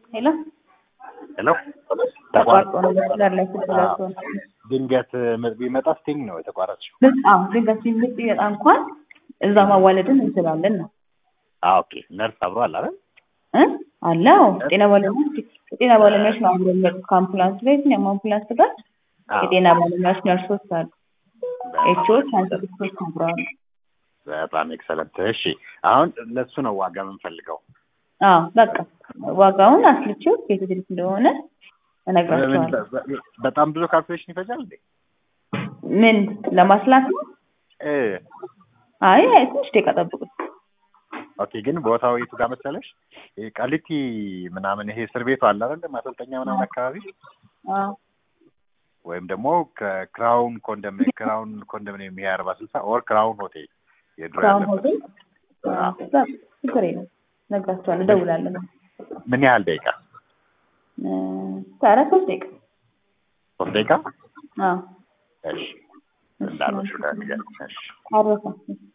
ሄሎ ሄሎ ተቋርጦ ነው መስመር ላይ ስትደርሱ ነው። ድንገት ምጥ ቢመጣ ስቲንግ ነው የተቋረጥሽው? ምጥ አዎ ድንገት ሲምጥ ቢመጣ እንኳን እዛ ማዋለድን እንችላለን ነው አዎ ኦኬ። ነርስ አብሮ አለ አይደል? እ አለ አዎ ጤና ባለሙያዎች የጤና ባለሙያዎች ነው አብሮ የሚመጡት ከአምቡላንስ ጋር የትኛውም አምቡላንስ ጋር አዎ። የጤና ባለሙያዎች ነርሶች አሉ ኤችኦች ሳይንቲስቶች አብረዋል በጣም ኤክሰለንት። እሺ አሁን ለሱ ነው ዋጋ የምንፈልገው። አዎ በቃ ዋጋውን አስልቼው የት ድረስ እንደሆነ እነግራቸዋለሁ ምን- በጣም ብዙ ካልኩሌሽን ይፈጃል እንዴ? ምን ለማስላት ነው እ አይ አይ ትንሽ ደቂቃ ጠብቁኝ ኦኬ ግን ቦታው የቱ ጋር መሰለሽ? ይሄ ቃሊቲ ምናምን ይሄ እስር ቤቱ አለ አይደል? ማሰልጠኛ ምናምን አካባቢ አዎ ወይም ደግሞ ከክራውን ኮንዶሚኒየም ክራውን ኮንዶሚኒየም ይሄ አርባ ስልሳ ኦር ክራውን ሆቴል የድሮ ክራውን ያለበት ሆቴል አዎ በቃ ችግር የለም እነግራቸዋለሁ እደውላለሁ ምን ያህል ደቂቃ? እ ኧረ ሶስት ደቂቃ ሶስት ደቂቃ? አዎ እሺ እንዳልኩሽ ጋር ንገሪኝ። እሺ አረፈ